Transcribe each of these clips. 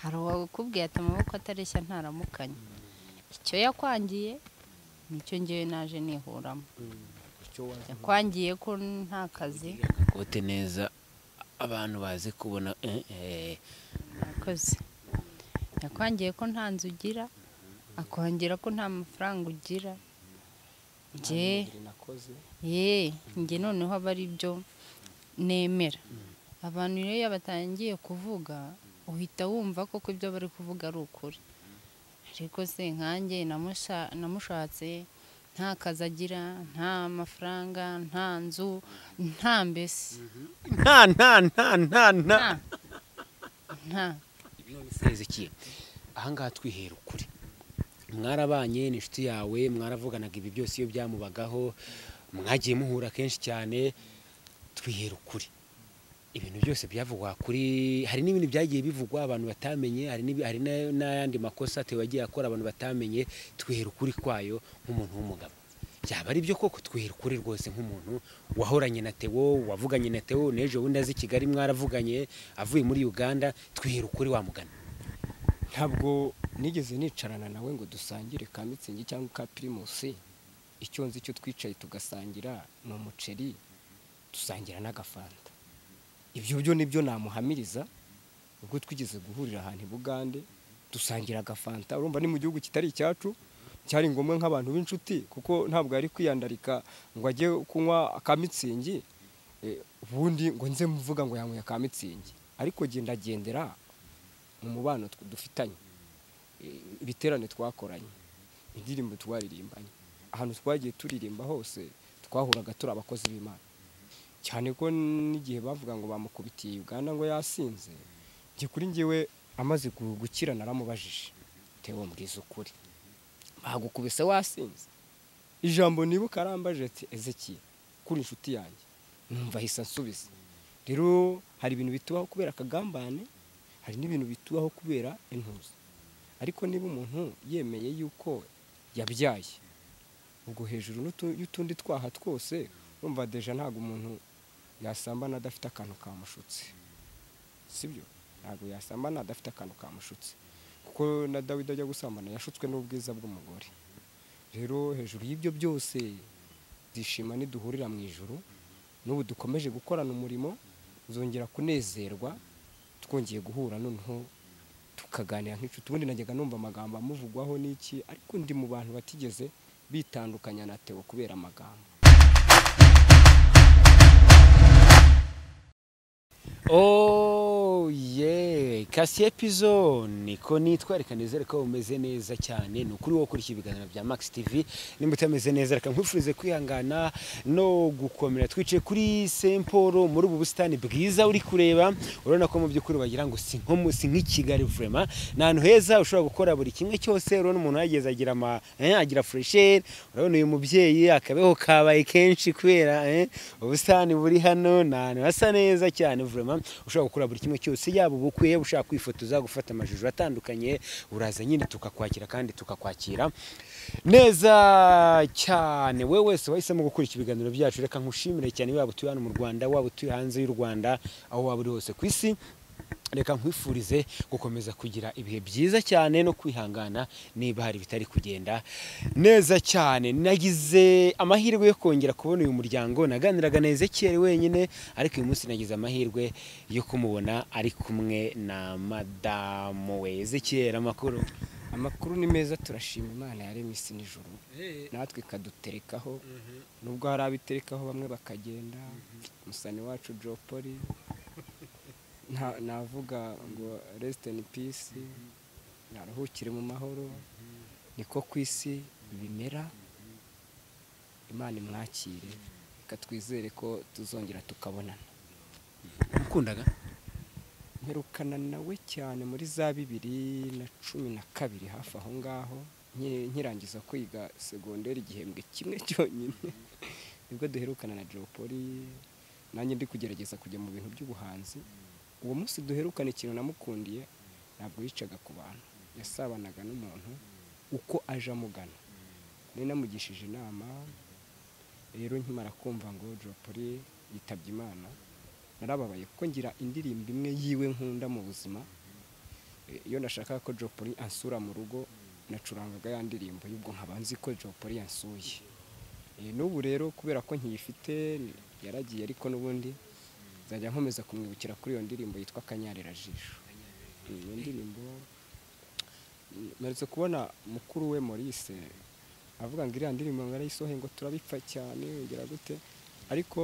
hari uwakubwiye ati amaboko atareshya ntaramukanya icyo yakwangiye nicyo ngewe naje nihuramo yakwangiye ko nta kazi kote neza abantu bazi kubona murakoze yakwangiye ko nta nzu ugira akongera ko nta mafaranga ugira nge ye nge noneho aba ari byo nemera abantu rero iyo batangiye kuvuga uhita wumva koko ibyo bari kuvuga ari ukuri ariko se nkange namushatse nta kazi agira nta mafaranga nta nzu nta mbese nta nta nta nta nta nta nta hezekiye ahangaha twihera ukuri mwarabanye ni inshuti yawe mwaravuganaga ibi byose iyo byamubagaho mwagiye muhura kenshi cyane twihera ukuri ibintu byose byavugwa kuri hari n'ibindi byagiye bivugwa abantu batamenye hari n'ibi- hari na- n'ayandi makosa Theo yagiye akora abantu batamenye twihera ukuri kwayo nk'umuntu w'umugabo byaba ari byo koko twihera ukuri rwose nk'umuntu wahoranye na Theo wavuganye na Theo n'ejo bundi azi i Kigali mwaravuganye avuye muri Uganda twihera ukuri wamugana ntabwo nigeze nicarana nawe ngo dusangire ka mitsingi cyangwa ka pirimusi icyo nzi cyo twicaye tugasangira ni umuceri dusangira n'agafanta ibyo byo nibyo namuhamiriza ubwo twigeze guhurira ahantu i bugande dusangira agafanta urumva ni mu gihugu kitari icyacu cyari ngombwa nk'abantu b'inshuti kuko ntabwo yari kwiyandarika ngo ajye kunywa ka mitsingi eh, ubundi ngo nze mvuga ngo yanyweye ka mitsingi ariko genda gendera mu mubano tw- dufitanye eh, ibiterane twakoranye indirimbo twaririmbanye ahantu twagiye turirimba hose twahuraga turi abakozi b'imana cyane ko n'igihe bavuga ngo bamukubitiye uganda ngo yasinze njye kuri njyewe amaze gu- gukira naramubajije tewe mbwiza ukuri bagukubise wasinze ijambo nibuka arambaje ati ezekiye kuri inshuti yanjye numva ahise ansubiza rero hari ibintu bitubaho kubera akagambane hari n'ibintu bitubaho kubera intuza ariko niba umuntu yemeye yuko yabyaye ubwo hejuru n'utu- y'utundi twaha twose urumva deja ntabwo umuntu yasambana adafite akantu kamushutse sibyo ntabwo yasambana adafite akantu kamushutse kuko na dawidi ajya gusambana yashutswe n'ubwiza bw'umugore rero hejuru y'ibyo byose dushima niduhurira mu ijoro n'ubu dukomeje gukorana umurimo uzongera kunezerwa twongeye guhura noneho tukaganira nk'inshuti ubundi najyaga numva amagambo amuvugwaho n'iki ariko ndi mu bantu batigeze bitandukanya na Theo kubera amagambo Oh yeah, kasi epizo niko nitwa reka nizere ko umeze neza cyane ni ukuri wowe ukurikira ibiganiro bya Max TV nimba utameze neza reka nkwifurize kwihangana no gukomera twicaye kuri Saint Paul muri ubu busitani bwiza uri kureba urabona ko mu by'ukuri bagira ngo si nko mu- si nk'i Kigali vraiment ni ahantu heza ushobora gukora buri kimwe cyose urabona umuntu yageze agira ama eh, agira fresh air urabona uyu mubyeyi akabeho kabaye kenshi kubera eh, ubusitani buri hano ni ahantu hasa neza cyane vraiment ushobora gukora buri kimwe cyose yaba ubukwe ushaka kwifotoza gufata amashusho atandukanye uraza nyine tukakwakira kandi tukakwakira neza cyane we wese wahisemo gukurikira ibiganiro byacu reka nkushimire cyane waba utuye hano mu Rwanda waba utuye hanze y'u Rwanda aho waba uri hose ku isi reka nkwifurize gukomeza kugira ibihe byiza cyane no kwihangana niba hari bitari kugenda neza cyane nagize amahirwe yo kongera kubona uyu muryango naganiraga na Ezekiel wenyine ariko uyu munsi nagize amahirwe yo kumubona ari kumwe na madamu we Ezekiel amakuru amakuru ni meza turashima imana yaremye isi n'ijoro natwe ikaduterekaho nubwo hari abiterekaho bamwe bakagenda musani wacu jopoli nta- navuga ngo rest in peace naruhukire mu mahoro niko ku isi bimera imana imwakire reka twizere ko tuzongera tukabonana wamukundaga mperukana nawe cyane muri za bibiri na cumi na kabiri hafi aho ngaho nki- nkirangiza kwiga segonderi igihembwe kimwe cyonyine nibwo duherukana na jopoli nanjye ndi kugerageza kujya mu bintu by'ubuhanzi uwo munsi duherukana ikintu namukundiye ntabwo yicaga ku bantu yasabanaga n'umuntu uko aje amugana nari namugishije inama rero nkimara kumva ngo jopoli yitabye imana narababaye kuko ngira indirimbo imwe yiwe nkunda mu buzima Eh, iyo nashakaga ko jopoli ansura mu rugo nacurangaga ya ndirimbo y'ubwo nkaba nzi ko jopoli yansuye Eh, n'ubu rero kubera ko nkiyifite ni- yaragiye ariko n'ubundi nzajya nkomeza kumwibukira kuri iyo ndirimbo yitwa kanyarerajisho Eh, iyo ndirimbo mperutse kubona mukuru we maurice avuga ngo iriya ndirimbo ngo arayisohe ngo turabipfa cyane yongera gute ariko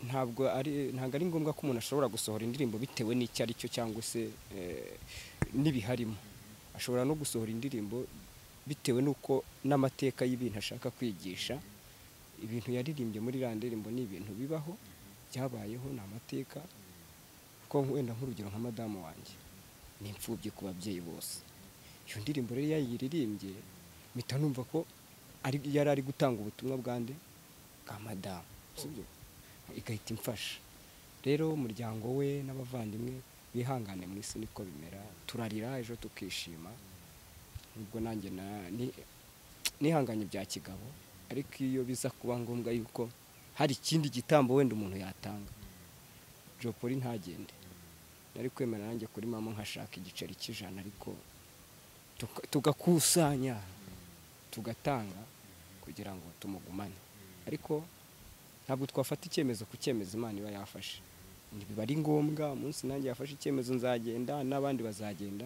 ntabwo ari ntabwo ari ngombwa ko umuntu ashobora gusohora indirimbo bitewe n'icyo ari cyo cyangwa se eh, n'ibiharimo ashobora no gusohora indirimbo bitewe n'uko n'amateka y'ibintu ashaka kwigisha ibintu yaririmbye muri iriya ndirimbo ni ibintu bibaho byabayeho ni amateka ko wenda nk'urugero nka madamu wanjye ni imfubyi ku babyeyi bose iyo ndirimbo rero iyo yayiririmbye mpita numva ko ari, yari ari gutanga ubutumwa bwa nde bwa madamu sibyo igahita imfasha rero umuryango we n'abavandimwe bihangane mu isi niko bimera turarira ejo tukishima nubwo nanjye na- ni- nihanganye bya kigabo ariko iyo biza kuba ngombwa yuko hari ikindi gitambo wenda umuntu yatanga jopoli ntagende nari kwemera nanjye kuri mama nkashaka igiceri cy'ijana ariko tuka- tugakusanya tugatanga kugira ngo tumugumane ariko ntabwo twafata icyemezo ku cyemezo imana iba yafashe niba ari ngombwa umunsi nanjye yafashe icyemezo nzagenda n'abandi bazagenda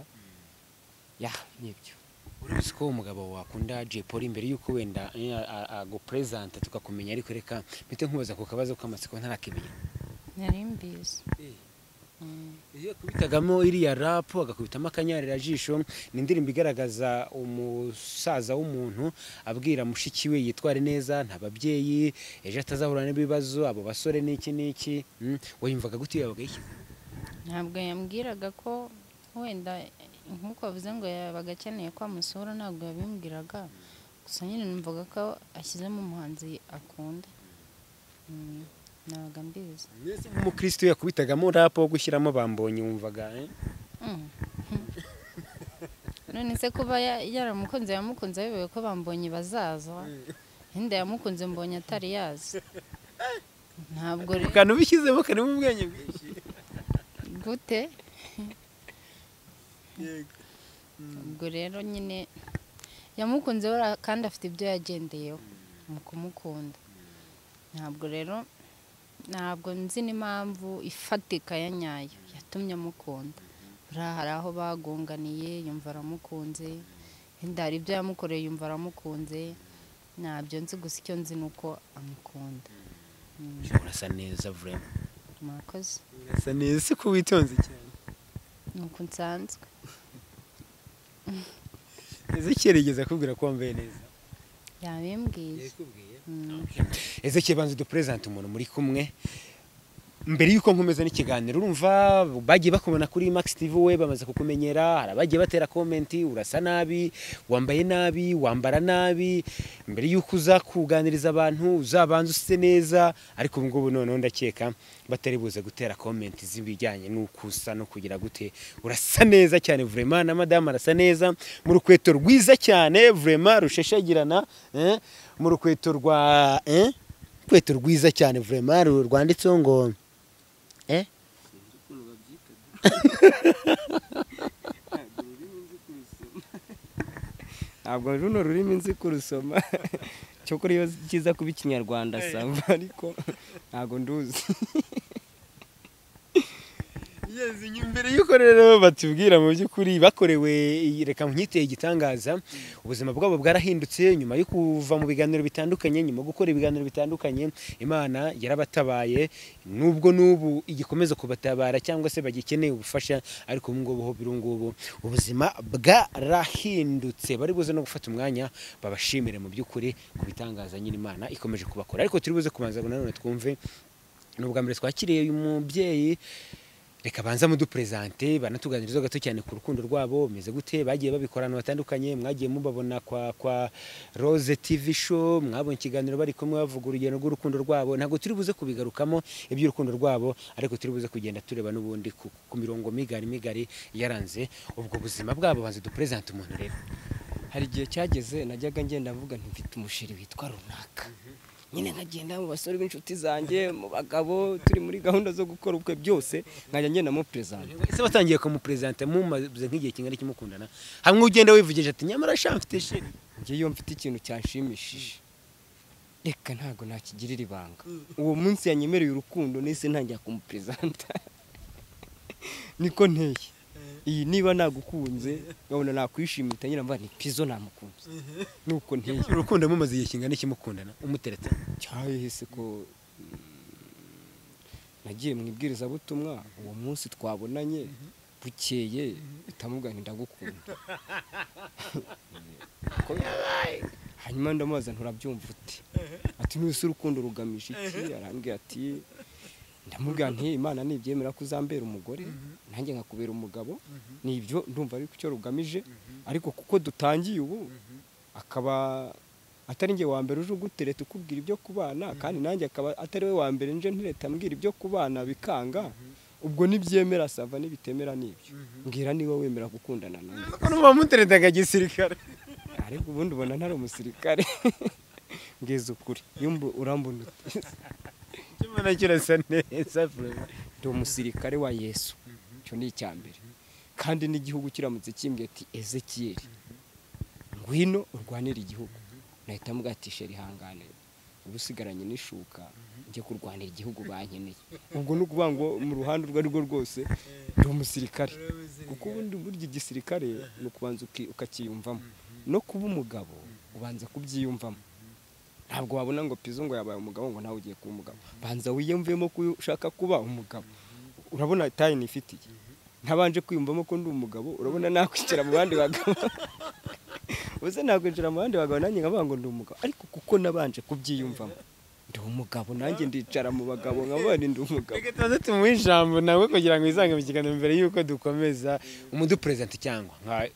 ya nibyo uruzi ko umugabo wakunda Jay Polly mbere y'uko wenda eh, a- a- agupresenta tukakumenya ariko reka mpite nkubaza ku kabazo k'amatsiko ntarakimenya nari mbizi Mm. iyo akubitagamo iriya rapu agakubitamo akanyarira-jisho ni indirimbo igaragaza umusaza w'umuntu abwira mushiki we yitware neza nta babyeyi ejo atazahura n'ibibazo abo basore n'iki n'iki mm, wayumvaga gute yabaga yishyize ntabwo yambwiraga ko wenda nk'uko avuze ngo yabaga akeneye ko amusura ntabwo yabimbwiraga gusa nyine numvaga ko ashyizemo umuhanzi akunda Mm, nabaga mbizi mwese nk'umukristo yakubitagamo rapu wo gushyiramo bambonye wumvaga eh? Mm. none se kuba ya- yaramukunze yamukunze ayobewe ko bambonye bazaza wenda yamukunze mbonye atari yazi ntabwo Ako rero kantu ubishyizemo karimo ubwenge bwinshi gute yego ubwo rero nyine yamukunze bara- kandi afite ibyo yagendeyeho mu kumukunda ntabwo rero ntabwo nzi n'impamvu ifatika ya nyayo yatumye amukunda buriya hari aho bagunganiye yumva aramukunze wenda hari ibyo yamukoreye yumva aramukunze ntabyo nzi gusa icyo nzi ni uko amukunda Mm, urasa neza vurema murakoze urasa neza si ko witonze cyane ni uko nsanzwe ezekiyeri yigeze akubwira ko wambaye neza yabimbwiye Mm. ezekiyeri banza uduperezante umuntu muri kumwe mbere y'uko nkomeza n'ikiganiro urumva bagiye bakubona kuri max tv we bamaze kukumenyera hari abagiye batera komenti urasa nabi wambaye nabi wambara nabi mbere y'uko uza kuganiriza abantu uzabanza usise neza ariko ubu ngubu noneho ndakeka batari buze gutera komenti z'ibijyanye n'uko usa no kugira gute urasa neza cyane vurema na madamu arasa neza mu rukweto rwiza cyane vurema rusheshagirana eh, mu rukweto rwa eh, urukweto rwiza cyane vurema ru- rwanditseho ngo eh ntabwo runo rurimi nzi kurusoma cyokora iyo kiza kuba ikinyarwanda sava ariko ntabwo nduzi yes imbere y'uko rero batubwira mu by'ukuri bakorewe iyi- reka nkiteye igitangaza ubuzima bwabo bwarahindutse nyuma yo kuva mu biganiro bitandukanye nyuma yo gukora ibiganiro bitandukanye imana yarabatabaye nubwo n'ubu igikomeza kubatabara cyangwa se bagikeneye ubufasha ariko ubu ngubu ho biri ngubu ubuzima bwarahindutse bari buze no gufata umwanya babashimire mu by'ukuri ku bitangaza nyine imana ikomeje kubakora ariko turi buze kubanza ngo nanone twumve ni ubwa mbere twakiriye uyu mubyeyi reka banza muduperezante banatuganirizeho gato cyane ku rukundo rwabo bimeze gute bagiye babikora ahantu hatandukanye mwagiye mubabona kwa kwa rose tv show mwabonye ikiganiro bari kumwe bavuga urugendo rw'urukundo rwabo ntabwo turi buze kubigarukamo iby'urukundo rwabo ariko turi buze kugenda tureba n'ubundi ku, ku mirongo migari migari yaranze ubwo buzima bwabo banza duperezante umuntu rero hari igihe cyageze najyaga ngenda mvuga nti mfite umusheri witwa runaka nyine nkagenda mu basore b'inshuti zanjye mu bagabo turi muri gahunda zo gukora ubukwe byose nkajya ngenda mu perezida ese batangiye kumuperezanta mumaze nk'igihe kingana kimukundana hamwe ugenda wivugije ati nyamara sha mfite shiri ngewe iyo mfite ikintu cyanshimishije reka ntabwo nakigirira ibanga uwo munsi yanyemereye urukundo nese ntangira kumuperezanta niko nteye iyi niba nagukunze nkabona nakwishimira utangira mva ni pizo namukunze nuko nteye urukundo mumaze igihe kingana kimukundana umuteretse cyahise ko nagiye mu ibwirizabutumwa uwo munsi twabonanye bukeye bitamubwira ngo ndagukunda Ko yabaye. hanyuma ndamubaza nturabyumva uti ati ntuzi urukundo rugamije iki arambwira ati ndamubwira nti imana nibyemera ko uzambera umugore nanjye nkakubera umugabo nibyo ndumva ariko icyo rugamije ariko kuko dutangiye ubu akaba atari njye wa mbere uje ugutereta ukubwira ibyo kubana kandi nanjye akaba atari we wa mbere nje ntireta ambwira ibyo kubana bikanga ubwo nibyemera sava nibitemera nibyo mbwira niba wemera gukundana nanjye ko n'uwo muteretse nk'igisirikare ariko ubundi ubona ntari umusirikare mbwiza ukuri iyo mbu- urambona uti kimana kirasa neza bro. ndi umusirikare wa yesu icyo ni icya mbere kandi n'igihugu kiramutse kimbwiye ati ezekiyeli ngwino urwanire igihugu nahita mubwira ati sheri ihangane uba usigaranye n'ishuka njye kurwanira igihugu bankeneye ubwo ni ukuvuga ngo mu ruhande urwo ari rwo rwose ndi umusirikare kuko ubundi burya igisirikare ni ukubanza uki- ukakiyumvamo no kuba umugabo ubanza kubyiyumvamo ntabwo wabona ngo pizo ngo yabaye umugabo ngo nawe ugiye kuba umugabo banza wiyumvemo ko uyu ushaka kuba umugabo urabona tayi nifitiye ntabanje kwiyumvamo ko ndi umugabo urabona nakwicara mu bandi bagabo ubuze nakwinjira mu bandi bagabo nanjye nkavuga ngo ndi umugabo ariko kuko nabanje kubyiyumvamo ndi umugabo nanjye ndicara mu bagabo nkavuga nti ndi umugabo reka tubanze tumuhe ijambo nawe kugira ngo wizange mu kiganiro mbere y'uko dukomeza umuduperezida cyangwa nka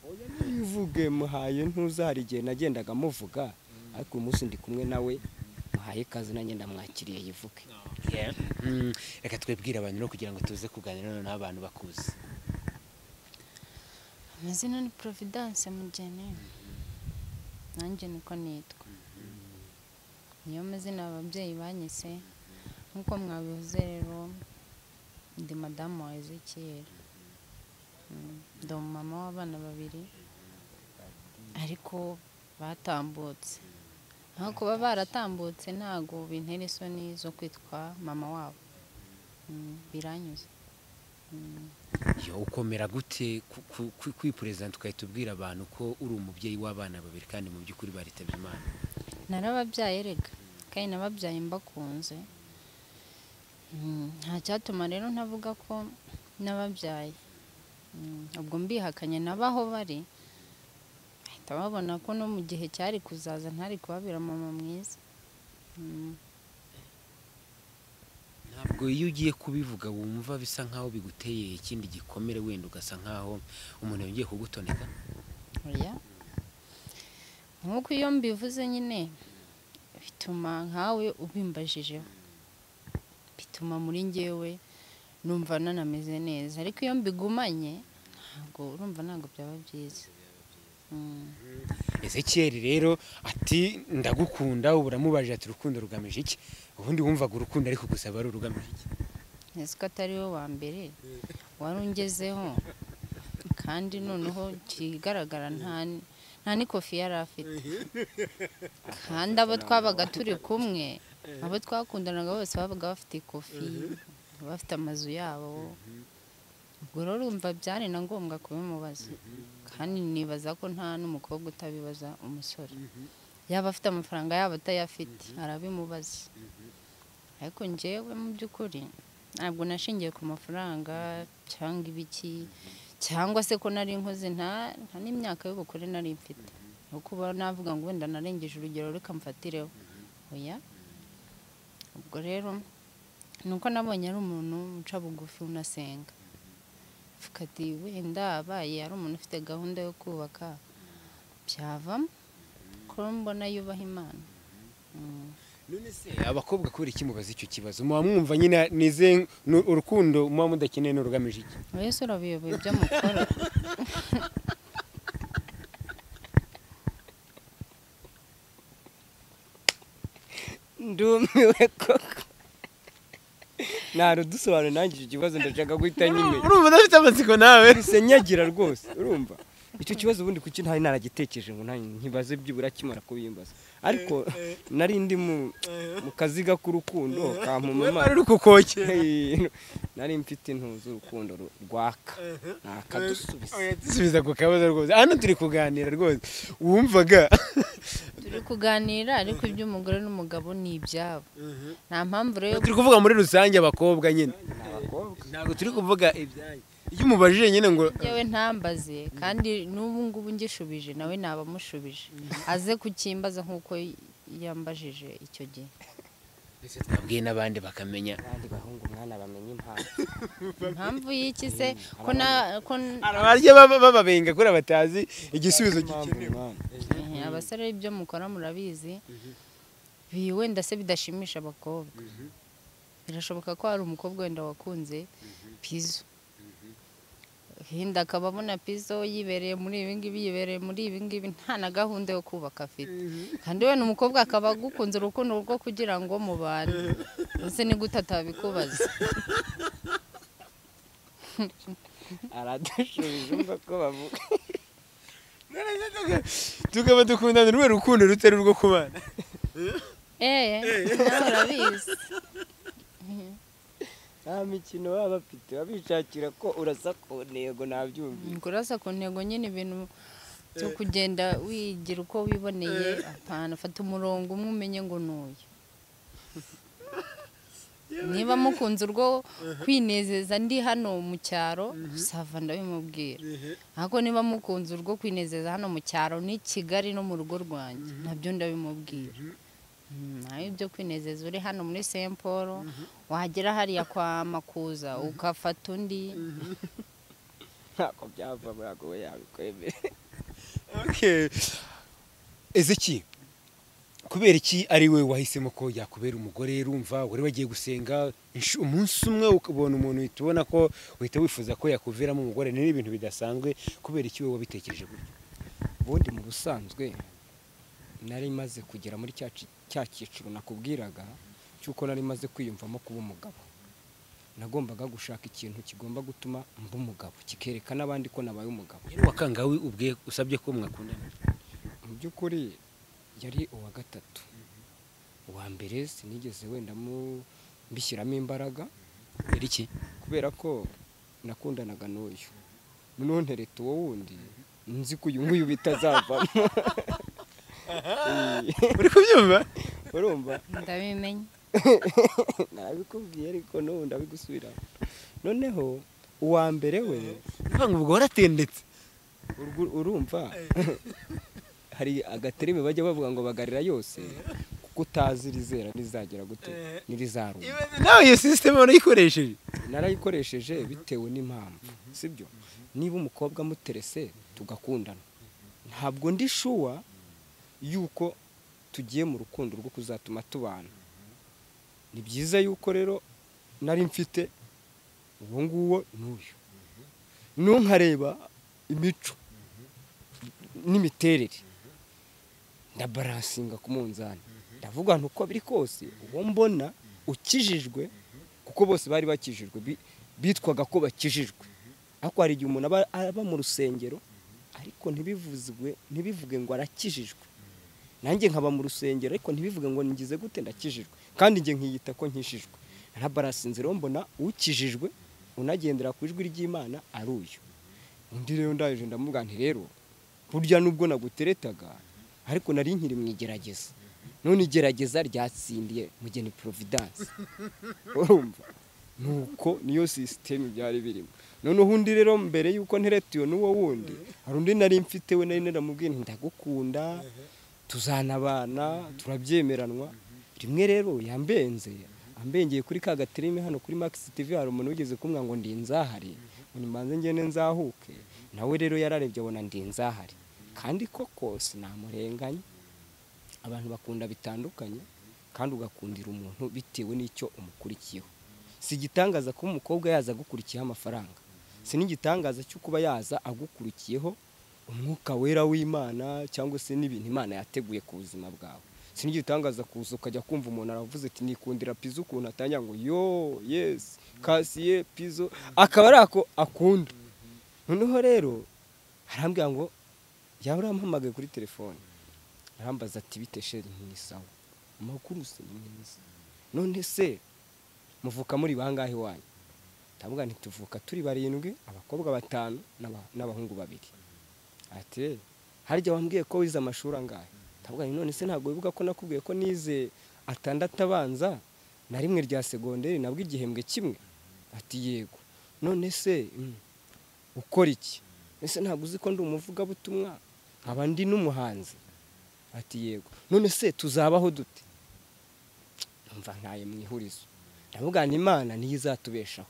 ivuge muhaye ntuza hari igihe nagendaga muvuga ariko uyu munsi ndi kumwe nawe muhaye ikaze nanjye ndamwakiriye yivuge Mm, reka twebwire abantu rero kugira ngo tuze kuganira noneho n'abantu bakuzi amazina ni providence mugeni nanjye niko nitwa niyo mazina ababyeyi banyise nk'uko mwabivuze rero ndi madamu wa ezekiyeli Mm, ndi umumama w'abana babiri ariko batambutse aho kuba baratambutse ntago bintera isoni zo kwitwa mama wabo Mm, biranyuze Mm. yo ukomera gute ku- ku- ku- kwiperezida ugahita ubwira abantu ko uri umubyeyi w'abana babiri kandi mu by'ukuri baritabye imana narababyaye rega kandi nababyaye mbakunze Mm, nta cyatuma rero ntavuga ko nababyaye Mm, ubwo mbihakanye n'abaho bari bahita babona ko no mu gihe cyari kuzaza ntari kubabera mama mwiza Mm, ntabwo iyo ugiye kubivuga wumva bisa nkaho biguteye ikindi gikomere wenda ugasa nkaho umuntu yongeye kugutoneka oya nk'uko iyo mbivuze nyine bituma nkawe ubimbajijeho bituma muri njyewe numva nanameze neza ariko iyo mbigumanye ntabwo urumva ntabwo byaba byiza Mm. ezekiyeli rero ati ndagukunda ubu uramubaje ati urukundo rugamije iki ubundi wumvaga urukundo ariko gusaba ari urugamije iki nzi ko atari we wa mbere wari ungezeho kandi noneho ikigaragara nta nta n'ikofi yari afite kandi abo twabaga turi kumwe abo twakundanaga bose babaga bafite ikofi bafite amazu yabo ubwo rero urumva byari na ngombwa kubimubaza kandi nibaza ko nta n'umukobwa utabibaza umusore yaba afite amafaranga yaba atayafite arabimubaza ariko njyewe mu by'ukuri ntabwo nashingiye ku mafaranga cyangwa ibiki cyangwa se ko nari nkoze nta nta n'imyaka y'ubukure nari mfite aho kuba navuga ngo wenda narengeje urugero reka mfatireho oya ubwo rero ni uko nabonye ari umuntu uca bugufi unasenga mvuga ati wenda abaye ari umuntu ufite gahunda yo kubaka byavamo ko mbona yubaha imana Mm. none se abakobwa kubera iki mubaza icyo kibazo muba mwumva nyine nize nu- urukundo muba mudakeneye ni urugamije iki Yesu urabiyoboye ibyo mukora ndumiwe koko narudusobanure nanjye icyo kibazo ndashaka guhita nyimenya urumva udafite amatsiko nawe ese nyagira rwose urumva icyo kibazo ubundi kuki ntari naragitekereje ngo nta- nkibaze byibura kimara kubimbaza ariko nari ndi mu mu kaziga k'urukundo kampuma wowe wari amaso uri kukoke nari mfite intu z'urukundo ru- rwaka nakadusubiza dusubiza ku kabazo rwose hano turi kuganira rwose wumvaga turi kuganira ariko iby'umugore n'umugabo ni ibyabo nta mpamvu rero yo turi kuvuga muri rusange abakobwa nyine abakobwa ntabwo turi kuvuga ibyanyu iyo umubajije nyine ngo yewe ntambaze kandi n'ubu ngubu ngishubije nawe nabamushubije aze kukimbaza nk'uko yambajije icyo gihe ndetse twabwiye n'abandi bakamenya abandi bahungu mwana bamenye impamvu impamvu y'iki se ko na ko n- arabarya baba- bababenga kuri batazi igisubizo Impamvu gikenewe mwana. Eh, abasore ibyo mukora murabizi bi- wenda se bidashimisha abakobwa birashoboka ko hari umukobwa wenda wakunze pizo hinda akaba abona pizo yibereye muri ibi ngibi yibereye muri ibi ngibi nta na gahunda yo kubaka afite kandi wenda umukobwa akaba agukunze urukundo rwo kugira ngo mubane ndetse ni gute atabikubaza aradushubije umva ko bavuga tukaba dukundana urwe rukundo rutari urwo kubana eee nawe urabizi nta mikino baba bafite babishakira ko urasa ku ntego nabyumvise kurasa ku ntego nyine ibintu byo kugenda wigira uko wiboneye apana fata umurongo umwe umenye ngo ni uyu niba mukunze urwo kwinezeza ndi hano mu cyaro sava ndabimubwira ariko niba mukunze urwo kwinezeza hano mu cyaro ni kigali no mu rugo rwanjye nabyo ndabimubwira Mm, nawe ibyo kwinezeza uri hano muri Saint Paul wagera hariya kwa Makuza ugafata undi ntako byava ntabwo we yabikwemera Okay. Ezeki kubera iki ari we wahisemo ko yakubera umugore rumva wari wagiye gusenga insh- umunsi umwe ukabona umuntu uhita ubona ko uhita wifuza ko yakuviramo umugore ni ibintu bidasanzwe kubera iki wowe wabitekereje gutya ubundi mu busanzwe nari maze kugera muri cya ci- cya cyiciro nakubwiraga cy'uko nari maze kwiyumvamo kuba umugabo nagombaga gushaka ikintu kigomba gutuma mba umugabo kikereka n'abandi ko nabaye umugabo yari wakangawe ubwe usabye ko mwakundana mu by'ukuri yari uwa gatatu uwa mbere sinigeze wenda mu- mbishyiramo imbaraga kubera iki kubera ko nakundanaga n'uyu noneho ntereta uwo wundi nzi ko uyu nguyu bitazavamo Eh, uri kubyumva urumva ndabimenye narabikubwiye ariko n'ubu ndabigusubira noneho uwa mbere we uvuga ngo ubwo waratendetse urgu- urumva hari agatereme bajya bavuga ngo bagarira yose kuko utazi irizera rizagera gute n'irizaruma nawe iyo sisiteme warayikoresheje narayikoresheje bitewe n'impamvu sibyo niba umukobwa amuterese tugakundana ntabwo ndi shuwa yuko tugiye mu rukundo rwo kuzatuma tubana ni byiza yuko rero nari mfite uwo nguwo n'uyu ntunkareba imico n'imiterere ndabaransinga ku munzani ndavuga nti uko biri kose uwo mbona ukijijwe kuko bose bari bakijijwe bi- bitwaga ko bakijijwe ariko hari igihe umuntu aba aba mu rusengero ariko ntibivuzwe ntibivuge ngo arakijijwe nanjye nkaba mu rusengero ariko ntibivuge ngo ngize gute ndakijijwe kandi njye nkiyita ko nkishijwe ntabarasinze rero mbona ukijijwe unagendera ku ijwi ry'imana ari uyu undi rero ndaje ndamubwira nti rero burya nubwo naguteretaga ariko nari nkiri mu igerageza none igerageza ryatsindiye mugeni providence urumva nuko niyo sisiteme byari birimo noneho undi rero mbere yuko ntereta uyu n'uwo wundi hari undi nari mfite we nari naramubwiye nti ndagukunda tuzanabana turabyemeranwa rimwe rero yambenze ambengeye kuri ka gaterime hano kuri max tv hari umuntu wigeze kumwa ngo ndi nzahari ngo nimbanze ngende nzahuke nawe rero yararebye abona ndi nzahari kandi koko sinamurenganya abantu bakunda bitandukanye kandi ugakundira umuntu bitewe n'icyo umukurikiyeho si igitangaza kuba umukobwa yaza agukurikiyeho amafaranga si n'igitangaza cyo kuba yaza agukurikiyeho umwuka wera w'imana cyangwa se n'ibintu imana yateguye ku buzima bwawe sinigitangaza kuza ukajya kumva umuntu aravuze ati nikundira pizo ukuntu atangira ngo yo yesi kasiye pizo akaba ari ako akunda noneho rero arambwira ngo yaba urampamagaye kuri telefone arambaza ati bite sheri ni sawa amakuru se ni meza none se muvuka muri bangahe wanyu ndavuga nti tuvuka turi barindwi abakobwa batanu n'aba- n'abahungu babiri ati harya wambwiye ko wize amashuri angahe ndavuga nti none se ntabwo wibuka ko nakubwiye ko nize atandatu abanza na rimwe rya segonderi nabwo igihembwe kimwe ati yego none se mm, ukora iki ese ntabwo uzi ko ndi umuvugabutumwa nkaba ndi n'umuhanzi ati yego none se tuzabaho dute mva ntaye mu ihurizo ndavuga nti imana niyo izatubeshaho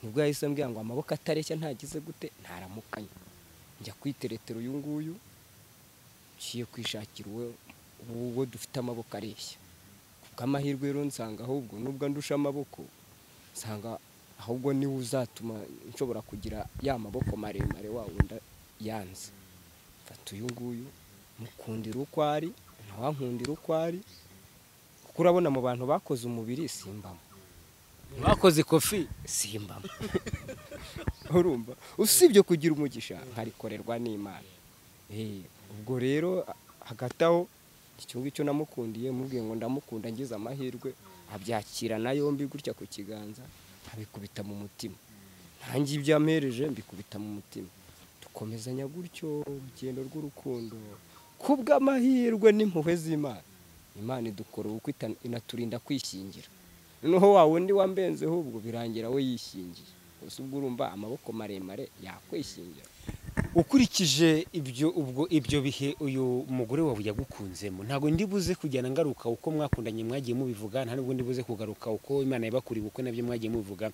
nibwo yahise ambwira ngo amaboko atareshya ntagize gute ntaramukanya njya kwiteretera uyu nguyu ngiye kwishakira uwo uwo dufite amaboko areshya kubw'amahirwe rero nsanga ahubwo nubwo ndusha amaboko nsanga ahubwo niwe uzatuma nshobora kugira ya maboko maremare wa wundi yanze fata uyu nguyu mukundira uko ari ntawankundira uko ari kuko urabona mu bantu bakoze umubiri simbamo bakoze kofi simbamo urumva usibye kugira umugisha nkarikorerwa n'imana Eh, ubwo rero hagati aho icyo ngicyo namukundiye mubwiye ngo ndamukunda ngize amahirwe abyakirana yombi gutya ku kiganza abikubita mu mutima ntange ibyo ampereje mbikubita mu mutima dukomezanya gutyo urugendo rw'urukundo kubw'amahirwe n'impuhwe z'imana imana idukora ubukwe ita- inaturinda kwishyingira noneho wa wundi wambenzeho ubwo birangira we yishingiye gusa ubwo urumva amaboko maremare yakwishingira ukurikije ibyo ubwo ibyo bihe uyu mugore wawe yagukunzemo ntabwo ndi buze kujyana ngaruka uko mwakundanye mwagiye mubivuga nta nubwo ndi buze kugaruka uko imana yabakuriye uko nabyo mwagiye mubivuga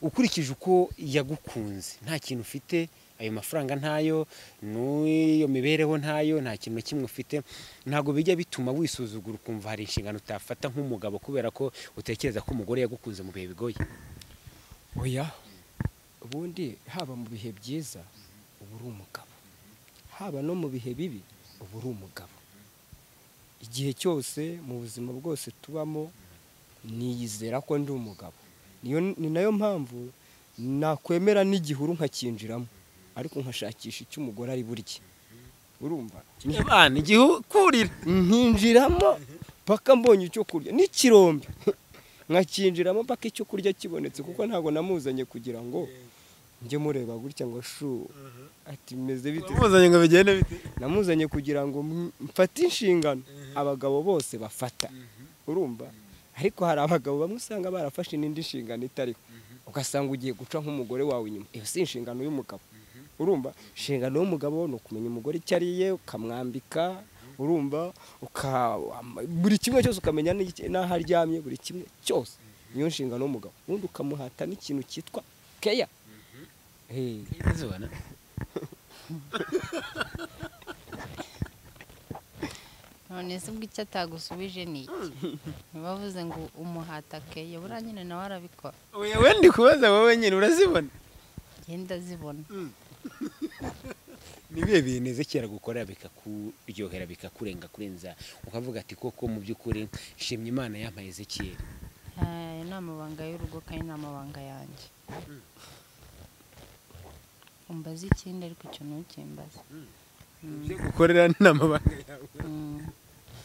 ukurikije uko yagukunze nta kintu ufite ayo mafaranga ntayo n'iyo mibereho ntayo nta kintu na kimwe ufite ntabwo bijya bituma wisuzugura ukumva hari inshingano utafata nk'umugabo kubera ko utekereza ko umugore yagukunze mu bihe bigoye oya ubundi haba mu bihe byiza uba uri umugabo haba no mu bihe bibi uba uri umugabo igihe cyose mu buzima bwose tubamo niyizera ko ndi umugabo niyo ni nayo mpamvu nakwemera n'igihuru nkacyinjiramo ariko nkashakisha icyo umugore ari burye urumva Ni- abana igihe ukurira nkinjiramo paka mbonye icyo kurya n'ikirombe nkakinjiramo paka icyo kurya kibonetse kuko ntabwo namuzanye kugira ngo njye mureba gutya ngo shu ati meze bite umuzanye ngo bigende bite namuzanye kugira ngo m- mfate inshingano abagabo bose bafata urumva ariko hari abagabo bamwe usanga barafashe n'indi nshingano itariho ugasanga ugiye guca nk'umugore wawe inyuma iyo si inshingano y'umugabo urumva inshingano y'umugabo ni ukumenya umugore icyo ariye ukamwambika urumva uka- buri kimwe cyose ukamenya n'iki- n'aho aryamye buri kimwe cyose niyo nshingano y'umugabo ubundi ukamuhata n'ikintu cyitwa keya Eh, zibona none se ubwo icyo atagusubije ni iki ntibavuze ngo umuhatake yabura nyine nawe arabikora oya wenda kubaza wowe nyine urazibona genda zibona ni ibihe bintu ezekera gukora bikakuryohera bikakurenga kurenza ukavuga ati koko mu by'ukuri shimye imana yampaye ezekiyeri Ayo ni amabanga y'urugo kandi ni amabanga yanjye umbaza ikindi ariko icyo ntukimbaze ibyo gukorera ni amabanga yawe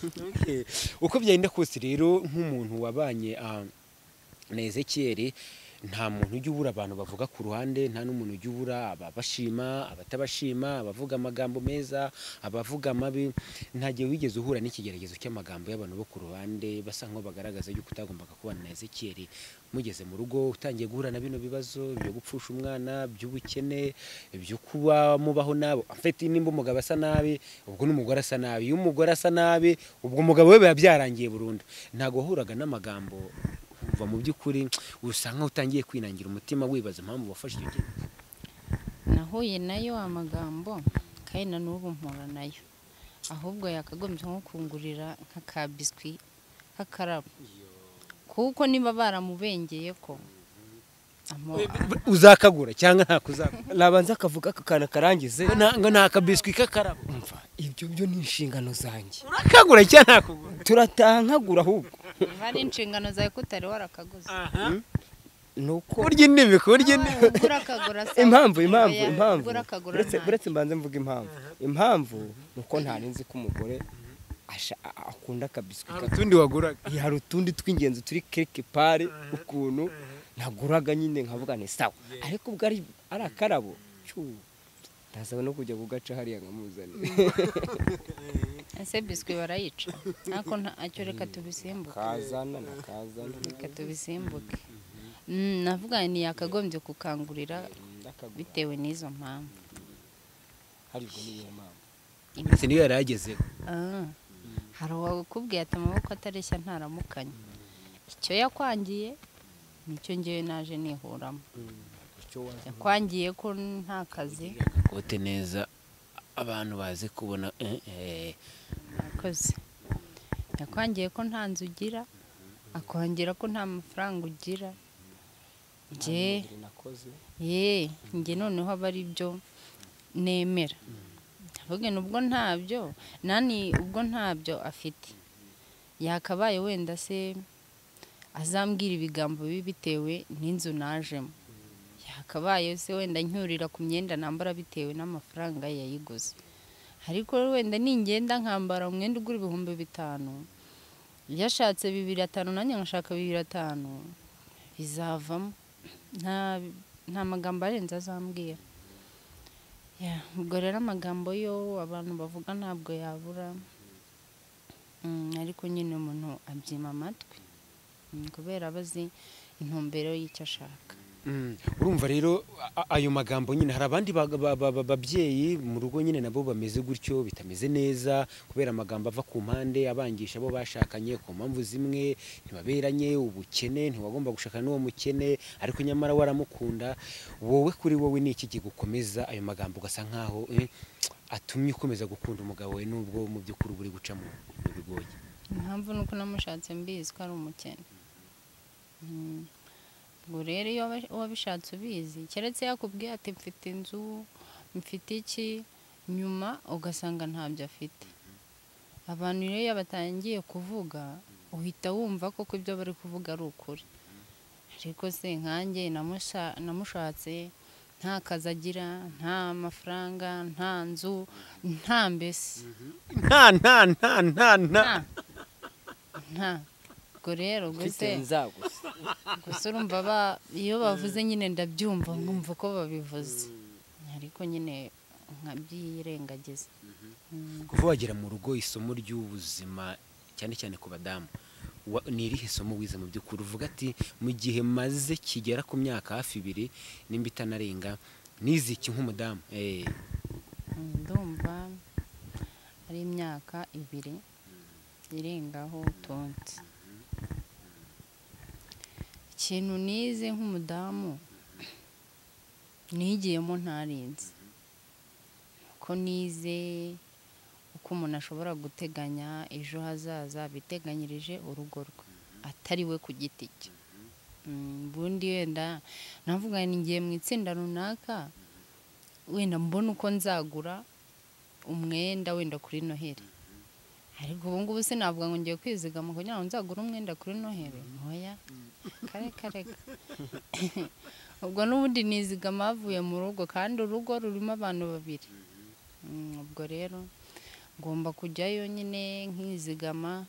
Mm. Okay. uko byagenda kose rero nk'umuntu wabanye ah, na ezekiyeri nta muntu ujya ubura abantu bavuga ku ruhande nta n'umuntu ujya ubura ababashima abatabashima abavuga amagambo meza abavuga amabi nta gihe wigeze uhura n'ikigeragezo cy'amagambo y'abantu bo ku ruhande basa nkaho bagaragaza yuko utagombaga kubana na ezekiyeri mugeze mu rugo utangiye guhura na bino bibazo byo gupfusha umwana by'ubukene byo kuba mubaho nabo mfite nimba umugabo asa nabi ubwo n'umugore asa nabi iyo umugore asa nabi ubwo umugabo we biba byarangiye burundu ntabwo wahuraga n'amagambo uva mu by'ukuri usa nkaho utangiye kwinangira umutima wibaza impamvu wafashe icyo cyemezo nahuye nayo amagambo kandi na n'ubu mpura nayo ahubwo yakagombye nko kungurira nk'aka biswi nk'akarabo kuko niba baramubengeye ko uzakagura cyangwa ntako uzakagura nabanza akavuga aka kantu karangize Ngo- ngo ni akabiswi k'akarabo umva ibyo byo ni inshingano zanjye urakagura cyangwa ntakugura turatankagura ahubwo niba ari inshingano zawe ko utari warakaguze ni uko kurya indimi kurya indimi ugura akagura se impamvu impamvu Oya, impamvu ugura akagura Uretse- nta- uretse mbanze mvuga impamvu impamvu ni uko ntari nzi ko umugore asha- a- akunda akabiswi hari ka- utundi waguraga hari utundi tw'ingenzi turi keke pare ukuntu naguraga nyine nkavuga ni sawa ariko ubwo ari ari akarabo cyu, ndasaba no kujya kugaca hariya nkamuzanira ese biswi barayica ariko ntacyo reka tubisimbuke kazana na kazana reka tubisimbuke Mm, navuga ni yakagombye kukangurira ndakagura bitewe n'izo mpamvu hari ubwo niyo mpamvu ndetse niyo yari agezeho Ah, hari uwakubwiye ati amaboko atareshya ntaramukanya icyo yakwangiye nicyo ngewe naje nihuramo icyo wazi yakwangiye ko nta kazi agakote neza abantu bazi kubona eh, eh. nakoze yakwangiye ko nta nzu ugira akongera ko nta mafaranga ugira nge nakoze ye nge noneho aba ari byo nemera ndavuga ubwo ntabyo nani ubwo ntabyo afite yakabaye wenda se azambwira ibigambo bibi bitewe n'inzu najemo yakabaye se wenda ncyurira ku myenda nambara bitewe n'amafaranga yayiguze ariko wenda ningenda nkambara umwenda ugura ibihumbi bitanu iyo ashatse bibiri atanu nanjye nkashaka bibiri atanu bizavamo nta nta magambo arenze azambwira Yeah, ubwo rero amagambo yo abantu bavuga ntabwo yabura Mm, ariko nyine umuntu abyima amatwi Mm, kubera aba azi intumbero y'icyo ashaka Mm. urumva rero a- a- ayo magambo nyine hari abandi ba- ba- ba- ba- babyeyi mu rugo nyine nabo bameze gutyo bitameze neza kubera amagambo ava ku mpande abangisha abo bashakanye ku mpamvu zimwe ntibaberanye ubukene ntiwagomba gushaka n'uwo mukene ariko nyamara waramukunda wowe kuri wowe ni iki kigukomeza ayo magambo ugasa nkaho eh, atumye ukomeza gukunda umugabo we nubwo mu by'ukuri uba uri guca mu mu bigoye impamvu ni uko namushatse mbizi ko ari umukene Mm. ubwo rero iyo waba- wabishatse ubizi keretse yakubwiye ati mfite inzu mfite iki nyuma ugasanga ntabyo afite abantu rero iyo batangiye kuvuga uhita wumva koko ibyo bari kuvuga ari ukuri ariko se nkanjye namusha- namushatse nta kazi agira nta mafaranga nta nzu nta mbese nta nta nta nta nta nta nta ubwo rero mfite gusa nzagusa gusa urumva ba- iyo bavuze nyine ndabyumva nkumva ko babivuze ariko nyine nkabyirengagiza kuva wagera mu rugo isomo ry'ubuzima cyane cyane ku badamu wa- ni irihe somo wize mu by'ukuri uvuga ati mu gihe maze kigera ku myaka hafi ibiri nimba itanarenga nize iki nk'umudamu Eh, Mm, ndumva ari imyaka ibiri irengaho utunze ikintu nize nk'umudamu nigiyemo ntarinze ko nize uko umuntu ashobora guteganya ejo hazaza biteganyirije urugo rwe atari we ku giti cye Mm, ubundi wenda navuga ngiye mu itsinda runaka wenda mbona uko nzagura umwenda wenda kuri noheli ariko ubu ngubu sinavuga ngo ngiye kwizigama kugira ngo nzagure umwenda kuri noheli ntoya kare kare ubwo n'ubundi nizigama bavuye mu rugo kandi urugo rurimo abantu babiri Mm, ubwo rero ngomba kujyayo nyine nkizigama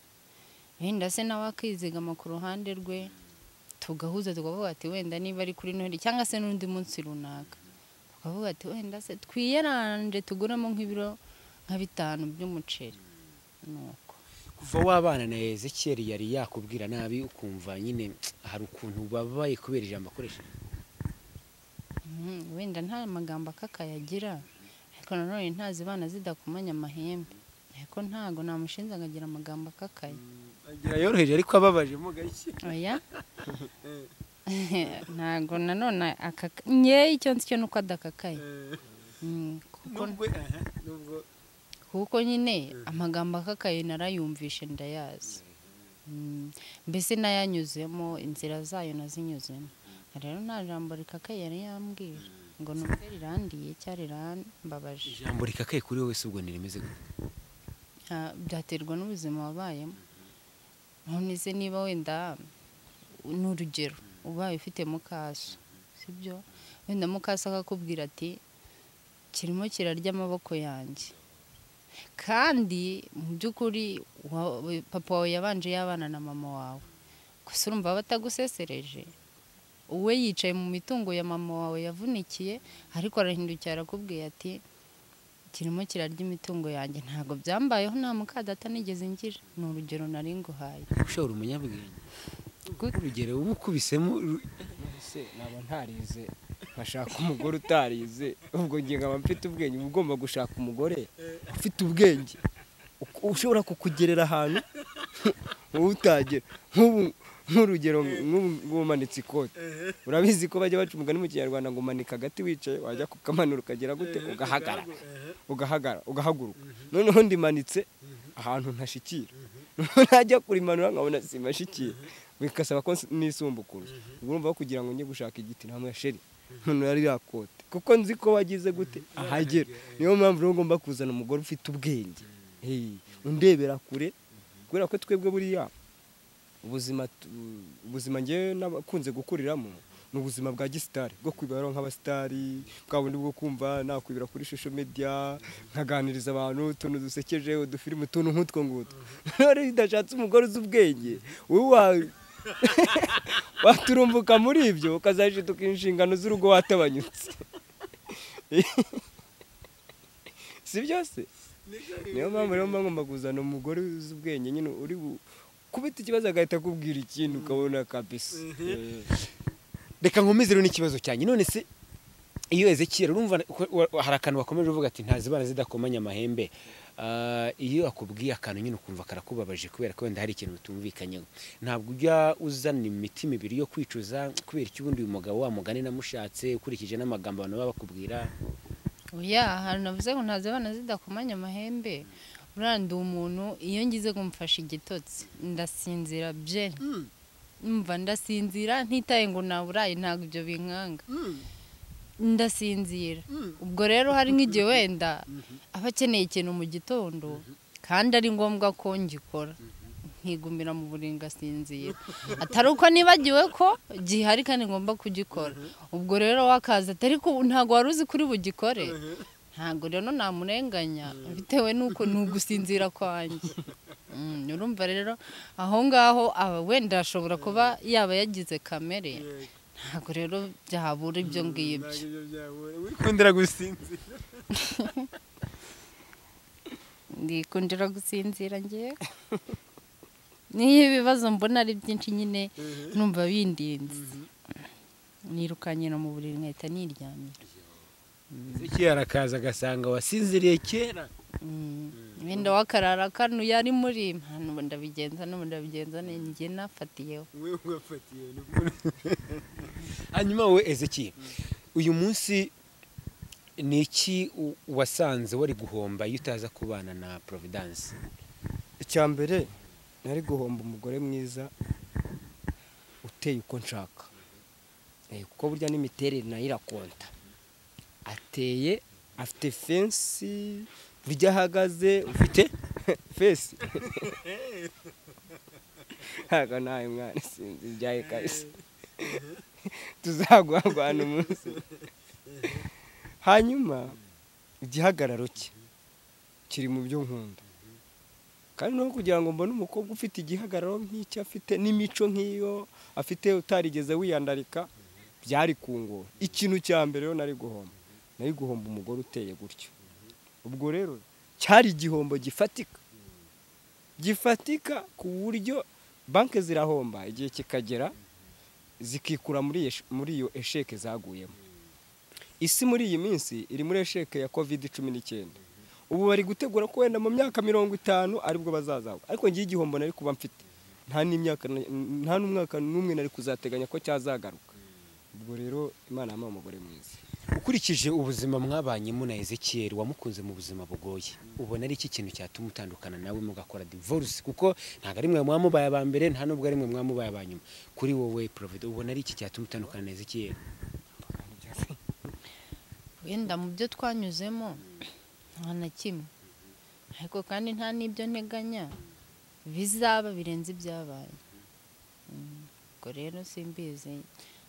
wenda se nawe akizigama ku ruhande rwe tugahuza tukavuga ati wenda niba ari kuri noheli cyangwa se n'undi munsi runaka tukavuga ati wenda se twiyeranje tuguremo nk'ibiro nka bitanu by'umuceri nuko kuva wabana na ezekiyeli yari yakubwira nabi ukumva nyine hari ukuntu babaye kubera ijambo akoresha Mhm, wenda nta magambo akakayagira ariko nanone ntazibana zidakomanya amahembe ariko ntago namushinze akagira amagambo akakaye agira yoroheje ariko ababajemo gake oya ntago nanone akaka nyewe icyo nzi cyo ni uko adakakaye Mm, kuko kuko nyine amagambo akakaye narayumvishe ndayazi Mm, mbese n'ayanyuzemo inzira zayo nazinyuzemo rero nta jambo rikakaye yari yambwira ngo numve rirandiye cyangwa rirambabaje ijambo rikakaye kuri wowe si ubwo ntirimeze gute Ah, byaterwa n'ubuzima wabayemo ntumize niba wenda ni urugero ubaye ufite mukaso sibyo wenda mukaso akakubwira ati kirimo kirarya amaboko yanjye kandi mu by'ukuri wa- papa wawe yabanje yabana na mama wawe gusa urumva batagusesereje uwe yicaye mu mitungo ya mama wawe yavunikiye ariko arahindukira arakubwiye ati kirimo kirarya imitungo yanjye ntabwo byambayeho nta mukadata nigeze ngira ni urugero nari nguhaye ushobora umunyabwenge Gute? urugero uba ukubisemo ru- ese naba ntarize nkashaka umugore utarize ubwo njye nkaba mfite ubwenge uba ugomba gushaka umugore ufite ubwenge uku- ushobora kukugerera ahantu wowe utagera nk'ubu nk'urugero nk'ubu ngubu umanitse ikote urabizi ko bajya baca umugani mu kinyarwanda ngo umanika agati wicaye wajya kukamanura ukagera gute ugahagarara ugahagara ugahaguruka noneho ndimanitse ahantu ntashyikira noneho najya kurimanura nkabona simashikira bikasaba ko nisumbukuye urumva ko kugira ngo njye gushaka igiti nta sheri ntonora ririya kote kuko nzi ko wagize gute ahagera niyo mpamvu rero ugomba kuzana umugore ufite ubwenge Hey, undebera kure kubera ko twebwe buriya ubuzima tu- ubuzima ngewe n'abakunze gukuriramo ni ubuzima bwa gisitari bwo kwibera nk'abasitari bwa bundi bwo kumva nakwibera kuri social media nkaganiriza abantu utuntu dusekeje udufirimu utuntu nk'utwo ngutwo rero iyo udashatse umugore uzi ubwenge wowe wa- waturumbuka muri ibyo ukazajituka inshingano z'urugo watabanyutse si byose niyo mpamvu rero mba ngomba kuzana umugore uzi ubwenge nyine uri bu- kubita ikibazo agahita akubwira ikindi ukabona kabisa Eh. reka nkomeze rero n'ikibazo cyanjye none se iyo ezekiyeri urumva ko- wa- wa- hari akantu wakomeje uvuga ati ntazibana zidakomanya amahembe Ah, iyo akubwiye akantu nyine ukumva karakubabaje kubera ko wenda hari ikintu utumvikanyeho ntabwo ujya uzana imitima ibiri yo kwicuza kubera iki ubundi uyu mugabo wa mugani namushatse ukurikije n'amagambo abantu baba bakubwira oya ahantu navuze ngo ntazi abana zidakomanya amahembe uranduye umuntu iyo ngize kumfasha igitotsi ndasinzira bye mva ndasinzira ntitaye ngo naburaye ntabwo ibyo binkanga ndasinzira ubwo rero hari nk'igihe wenda aba akeneye ikintu mu gitondo kandi ari ngombwa ko ngikora nkigumira mu buriri ngasinzira atari uko nibagiwe ko gihari kandi ngomba kugikora ubwo rero wakaza atari ko ntabwo wari uzi kuri bugikore ntabwo rero namurenganya bitewe n'uko ni ugusinzira kwanjye Mm, urumva rero aho ngaho aba wenda ashobora kuba yaba yagize kamere ntabwo rero byabura ibyo ngibyo wikundira gusinzira ndikundira gusinzira ngewe niyo ibibazo mbona ari byinshi nyine numva bindinze nirukanye no mu buriri nkahita niryamye ezekiyeri akaza agasanga wasinziriye kera wenda wakarara kano yari muri ntabwo ndabigenza n'ubu ndabigenza njye nafatiyeho hanyuma wowe ezekiyeri uyu munsi ni iki u- wasanze wari guhomba iyo utaza kubana na providence icya mbere nari guhomba umugore mwiza uteye uko nshaka Eh, kuko burya n'imiterere nayo irakonta ateye afite fensi burya ahagaze ufite fesi ntabwo nawe mwana sinzi ibyaye kabisa tuzaguhagwana umunsi hanyuma igihagararo cye kiri mu byo nkunda kandi no kugira ngo mbone umukobwa ufite igihagararo nk'icyo afite n'imico nk'iyo afite utarigeze wiyandarika byari kungora ikintu cya mbere rero nari guhomba nari guhomba umugore uteye gutyo ubwo rero cyari igihombo gifatika gifatika ku buryo banki zirahomba igihe kikagera zikikura muri iyo sh- muri iyo esheke zaguyemo isi muri iyi minsi iri muri esheke ya covid cumi n'icyenda ubu bari gutegura ko wenda mu myaka mirongo itanu aribwo bazazagwa ariko ngiye igihombo nari kuba mfite nta n'imyaka na- nta n'umwaka n'umwe nari kuzateganya ko cyazagaruka ubwo rero imana yamuha umugore mwiza ukurikije ubuzima mwabanyemo na Ezekiel wamukunze mu buzima bugoye ubona ari iki kintu cyatuma utandukana nawe mugakora divorce kuko ntabwo ari mwe mwamubaye aba mbere nta nubwo ari mwe mwamubaye aba nyuma kuri wowe Prophet ubona ari iki cyatuma utandukana na Ezekiel wenda mu byo twanyuzemo nta na kimwe ariko kandi nta n'ibyo nteganya bizaba birenze ibyabaye Mm, ubwo rero simbizi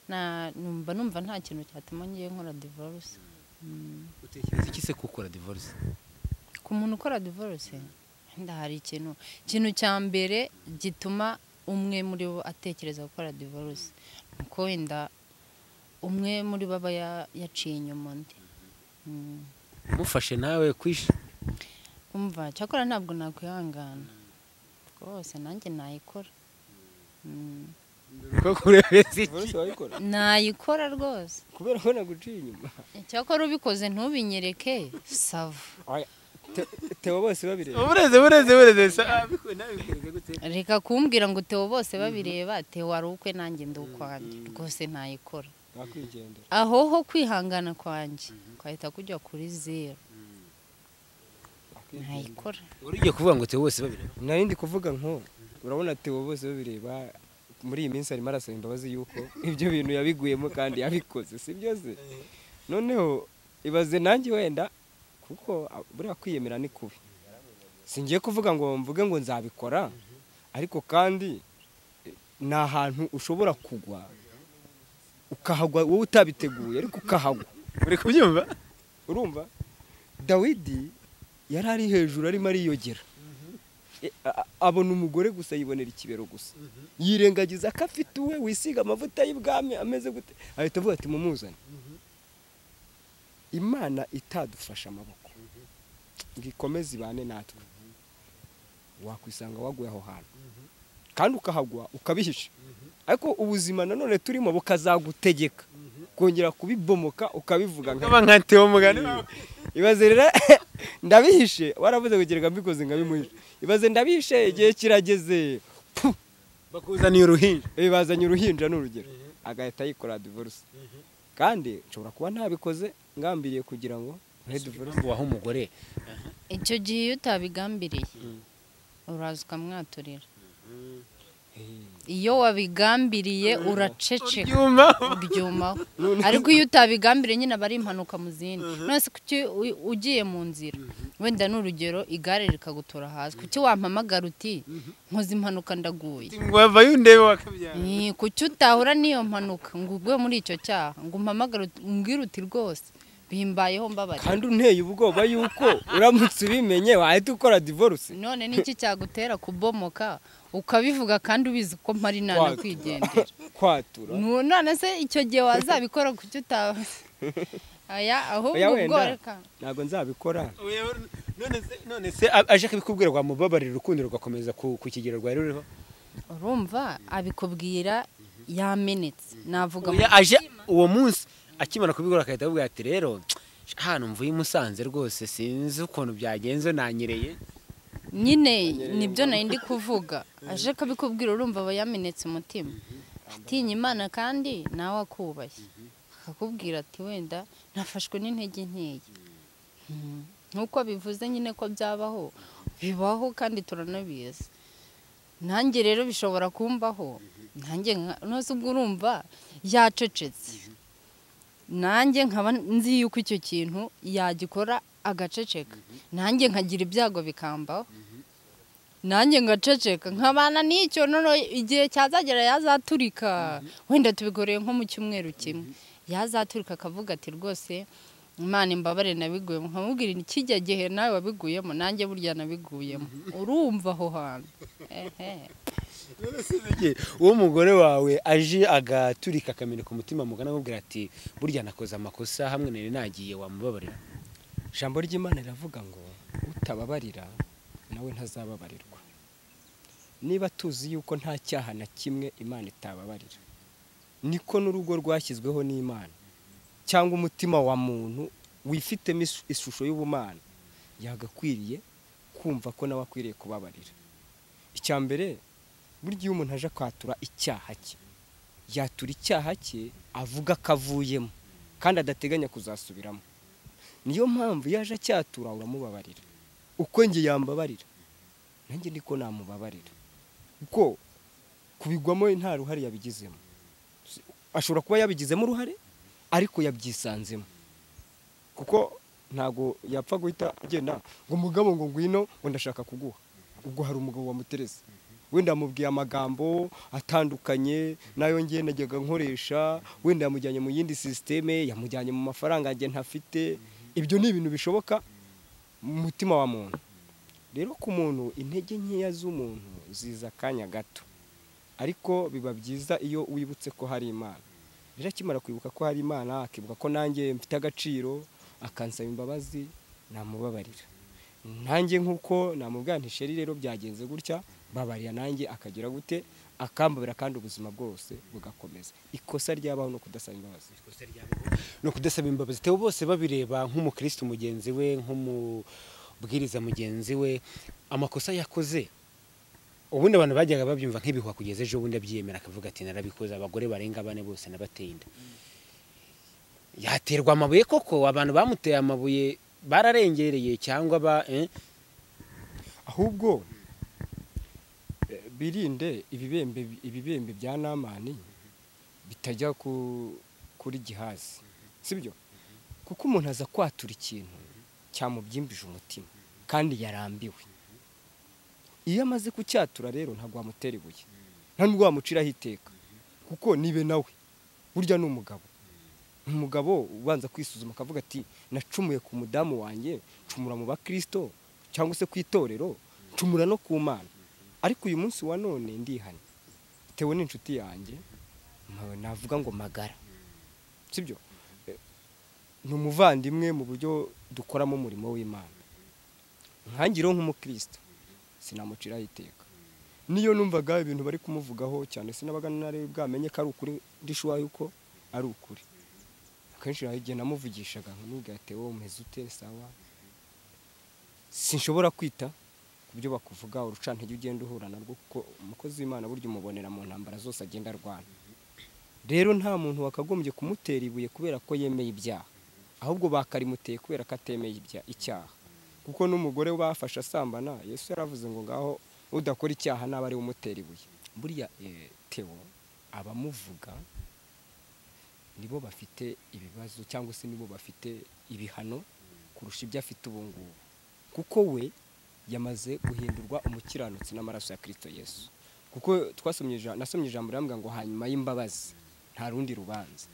Na- numva numva nta kintu cyatuma ngiye nkora divorce Mm. utekereza iki se gukora divorce ku muntu ukora divorce wenda hari ikintu ikintu cya mbere gituma umwe muri bo atekereza gukora divorce nuko wenda umwe muri bo aba ya- yaciye inyuma undi Mm. umufashe nawe kwisha umva cyakora ntabwo nakwihangana rwose nanjye nayikora Mm. koko urebe Ezekiel Divorce wayikora nayikora rwose kubera ko naguciye inyuma cyakora ubikoze ntubinyereke sava Theo bose babireba ubureze bureze bureze sa abikwe nawe bikoreka gute reka kumbwira ngo Theo bose babireba Theo wari ukwe nanjye ndi ukwanjye rwose nayikora bakwigendera aho ho kwihangana kwanjye kwahita kujya kuri zero nayikora uriye kuvuga ngo te bose babireba nari ndi kuvuga nko urabona Theo bose babireba muri iyi minsi arimo arasaba imbabazi yuko ibyo bintu yabiguyemo kandi yabikoze si byo se noneho ibaze nanjye wenda kuko a- buriya kwiyemera ni kubi singiye kuvuga ngo mvuge ngo nzabikora ariko kandi eh, ni ahantu ushobora kugwa ukahagwa wowe utabiteguye ariko ukahagwa uri kubyumva urumva dawidi yari ari hejuru arimo ariyogera E, a- a- abona umugore gusa yibonera ikibero gusa yirengagiza ko afite uwe wisiga amavuta y'ibwami ameze gute ahita avuga ati mumuzane imana itadufasha amaboko ngo ikomeze ibane natwe wakwisanga waguye aho hantu kandi ukahagwa ukabihisha ariko ubuzima nanone turimo bukazagutegeka kongera kubibomoka ukabivuga nka kaba nka Theo mugani wawe ibaze rero ndabihishe waravuze kugira ngo mbikoze nkabimuhishe ibaze ndabihishe igihe kirageze Puh! bakuzaniye uruhinja bibazanye uruhinja ni urugero agahita yikora divorce kandi nshobora kuba ntabikoze ngambiriye kugira ngo nkore divorce impamvu waho umugore icyo gihe iyo utabigambiriye uraza ukamwaturira iyo wabigambiriye uraceceka uryumva ubyumaho ariko iyo utabigambiriye nyine aba ari impanuka mu zindi nonese kuki u- ugiye mu nzira wenda ni urugero igare rikagutora hasi kuki wampamagara uti nkoze impanuka ndaguye wavayo undebe wakabyara Eh, kuki utahura n'iyo mpanuka ngo ugwe muri icyo cyaha ngo umpamagare uti- umbwire uti rwose bimbayeho mbabarira kandi unteye ubwoba yuko uramutse ubimenye wahita ukora divorce none niki cyagutera kubomoka ukabivuga kandi ubizi ko mpari nana kwigendera kwatura Nu- none se icyo gihe wazabikora kuki utaba aya ahubwo Oya, ubwo wenda. reka ntabwo nzabikora none se aje kubikubwira wamubabarira urukundo rugakomeza ku ku kigero rwari ruriho urumva abikubwira yamenetse navuga Oya, aje uwo munsi akimara kubikora akahita avuga ati rero hano mvuye i Musanze rwose sinzi ukuntu byagenze nanyereye nyine nibyo nari ndi kuvuga aje akabikubwira urumva aba yamenetse umutima atinya imana kandi nawe akubaye akakubwira ati wenda nafashwe n'intege nkeya Mm. nk'uko bivuze nyine ko byabaho bibaho kandi turanabizi nanjye rero bishobora kumbaho nanjye nka- nose ubwo urumva yacecetse nanjye nkaba nzi yuko icyo kintu yagikora agaceceka nanjye nkagira ibyago bikambaho nanjye ngaceceka nkabana n'icyo noneho igihe cyazagera yazaturika wenda tubikoreye nko mu cyumweru kimwe yazaturika akavuga ati rwose imana imbabare nabiguyemo nkamubwira ni kijya gihe nawe wabiguyemo nanjye burya nabiguyemo urumva aho hantu ehe uwo mugore wawe aje agaturika akamenya ku mutima mugana akubwira ati burya nakoze amakosa hamwe nari nagiye wamubabarira ijambo ry'imana riravuga ngo utababarira nawe ntazababarirwa niba tuzi yuko nta cyaha na kimwe imana itababarira niko n'urugo rwashyizweho n'imana cyangwa umutima wa muntu wifitemo isu- ishusho y'ubumana yagakwiriye kumva ko nawe akwiriye kubabarira icya mbere burya iyo umuntu aje kwatura icyaha cye yatura icyaha cye avuga ko avuyemo kandi adateganya kuzasubiramo niyo mpamvu iyo aje acyatura uramubabarira uko njye yambabarira nanjye niko namubabarira kuko kubigwamo we nta ruhare yabigizemo ashobora kuba yabigizemo uruhare ariko yabyisanzemo kuko ntabwo yapfa guhita agenda ngo umugabo ngo ngwino ngo ndashaka kuguha ubwo hari umugabo wamutereza wenda yamubwiye amagambo atandukanye nayo ngiye najyaga nkoresha wenda yamujyanye mu yindi sisiteme yamujyanye mu mafaranga njye ntafite ibyo ni ibintu bishoboka mu mutima wa muntu rero ku muntu intege nkeya z'umuntu ziza akanya gato ariko biba byiza iyo wibutse ko hari imana rero akimara kwibuka ko hari imana akibuka ko nanjye mfite agaciro akansaba imbabazi namubabarira nanjye nk'uko namubwanisha rero byagenze gutya babarira nanjye akagira gute akambabira kandi ubuzima bwose bugakomeza ikosa ryabaho no kudasaba imbabazi ni ukudasaba imbabazi tewe bose babireba nk'umukristo mugenzi we nk'umubwiriza mugenzi we amakosa yakoze ubundi abantu bajyaga babyumva nk'ibihwa kugeza ejo bundi abyiyemera akavuga ati narabikoze abagore barenga bane bose nabateye inda yaterwa amabuye koko abantu bamuteye amabuye bararengereye cyangwa ba eh? ahubwo eh, birinde ibibembe ibibembe bya namani bitajya ku- kuri gihazi sibyo kuko umuntu aza kwatura ikintu cyamubyimbije umutima kandi yarambiwe iyo amaze kucyatura rero ntabwo wamutera ibuye nta nubwo wamuciraho iteka kuko nibe nawe burya ni umugabo umugabo ubanza kwisuzuma akavuga ati nacumuye ku mudamu wanjye ncumura mu bakristo cyangwa se ku itorero ncumura no ku mana ariko uyu munsi wa none ndihana bitewe n'inshuti yanjye ntawe navuga ngo magara sibyo Eh, ni umuvandimwe mu buryo dukoramo umurimo w'imana nkangireho nk'umukristo sinamuciraho iteka niyo numvaga ibintu bari kumuvugaho cyane sinabaga nari bwamenye ko ari ukuri ndishuwa yuko ari ukuri akenshi hari igihe namuvugishaga nkamubwira ati wowe umeze ute sawa sinshobora kwita ku byo bakuvuga urucantege ugenda uhura narwo kuko umukozi w'imana burya umubonera mu ntambara zose agenda arwana rero nta muntu wakagombye kumutera ibuye kubera ko yemeye ibyaha ahubwo bakarimuteye kubera ko atemeye ibya- icyaha kuko n'umugore bafashe asambana yesu yaravuze ngo ngaho udakora icyaha naba ari we umutera ibuye buriya eh, tewo abamuvuga nibo bafite ibibazo cyangwa se nibo bafite ibihano kurusha ibyo afite ubu ngubu kuko we yamaze guhindurwa umukiranutsi n'amaraso ya kirisito yesu kuko twasomye ija- nasomye ijambo rambwira ngo hanyuma y'imbabazi nta rundi rubanza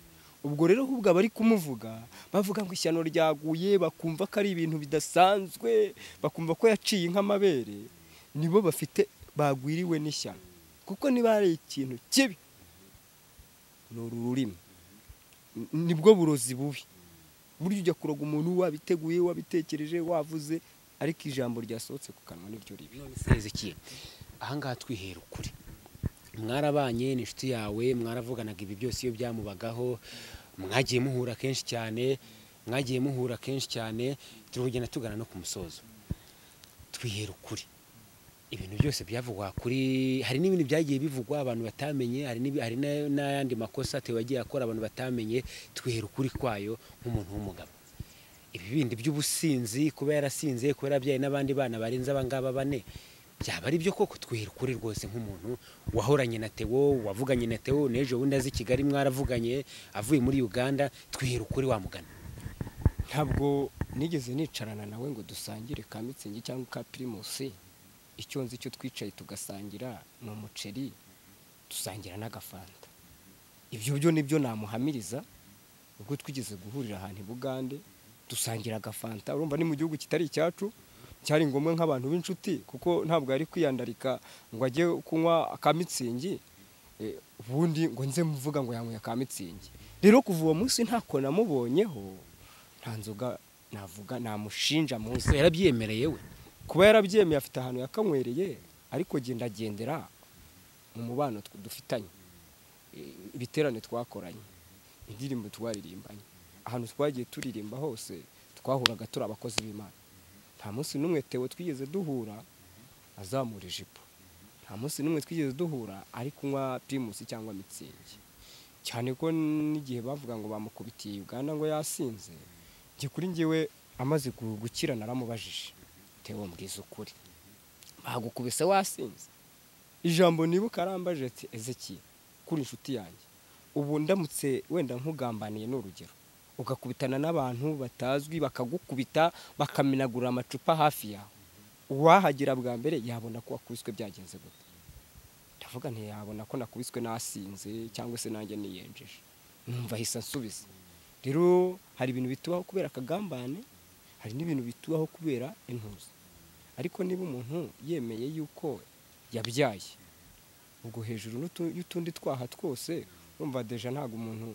ubwo rero ahubwo abari kumuvuga bavuga ngo ishyano ryaguye bakumva ko ari ibintu bidasanzwe bakumva ko yaciye nk'amabere nibo bafite bagwiriwe n'ishyano kuko niba hari ikintu kibi ni uru rurimi N- nibwo burozi bubi burya ujya kuroga umuntu wabiteguye wabitekereje wavuze ariko ijambo ryasohotse ku kanwa niryo ribi Ezekiel ahangaha twihera ukuri mwarabanye n'inshuti yawe mwaravuganaga ibi byose iyo byamubagaho mwagiye muhura kenshi cyane mwagiye muhura kenshi cyane turi kugenda tugana no ku musozo twihera ukuri ibintu byose byavugwa kuri hari n'ibintu byagiye bivugwa abantu batamenye hari n'ibi- hari na- n'ayandi makosa Theo yagiye akora abantu batamenye twihera ukuri kwayo nk'umuntu w'umugabo ibi bindi by'ubusinzi kuba yarasinze kuba yarabyaye n'abandi bana barenze abangaba bane byaba ari byo koko twihera ukuri rwose nk'umuntu wahoranye na Theo wavuganye na Theo n'ejo bundi azi i Kigali mwaravuganye avuye muri Uganda twihera ukuri wamugana ntabwo nigeze nicarana nawe ngo dusangire ka mitsingi cyangwa ka pirimusi icyo nzi cyo twicaye tugasangira ni umuceri dusangira n'agafanta ibyo byo nibyo namuhamiriza ubwo twigeze guhurira ahantu i bugande dusangira agafanta urumva ni mu gihugu kitari icyacu cyari ngombwa nk'abantu b'inshuti kuko ntabwo yari kwiyandarika ngo ajye kunywa aka mitsingi Eh, ubundi ngo nze mvuga ngo yanyweye aka mitsingi rero kuva uwo munsi ntako namubonyeho nta nzoga navuga namushinja munsi yarabyemereye we kuba yarabyemeye afite ahantu yakanywereye ariko genda agendera mu mubano tw- dufitanye I- ibiterane twakoranye indirimbo twaririmbanye ahantu twagiye turirimba hose twahuraga turi abakozi b'imana nta munsi n'umwe tewe twigeze duhura azamura ijipo nta munsi n'umwe twigeze duhura ari kunywa pirimusi cyangwa mitsingi cyane ko n'igihe bavuga ngo bamukubitiye uganda ngo yasinze njye kuri njyewe amaze gu- gukira naramubajije tewe mbwiza ukuri bagukubise wasinze ijambo nibuka arambaje ati ezeki kuri inshuti yanjye ubu ndamutse wenda nkugambaniye ni urugero ugakubitana n'abantu batazwi bakagukubita bakamenagura amacupa hafi yawe uwahagera bwa mbere yabona ko wakubiswe byagenze gute ndavuga ntiyabona ko nakubiswe nasinze cyangwa se nanjye niyenjeje numva ahise ansubiza rero hari ibintu bitubaho kubera akagambane hari n'ibintu bitubaho kubera intuza ariko niba umuntu yemeye yuko yabyaye ubwo hejuru n'utu- y'utundi twaha twose urumva deja ntabwo umuntu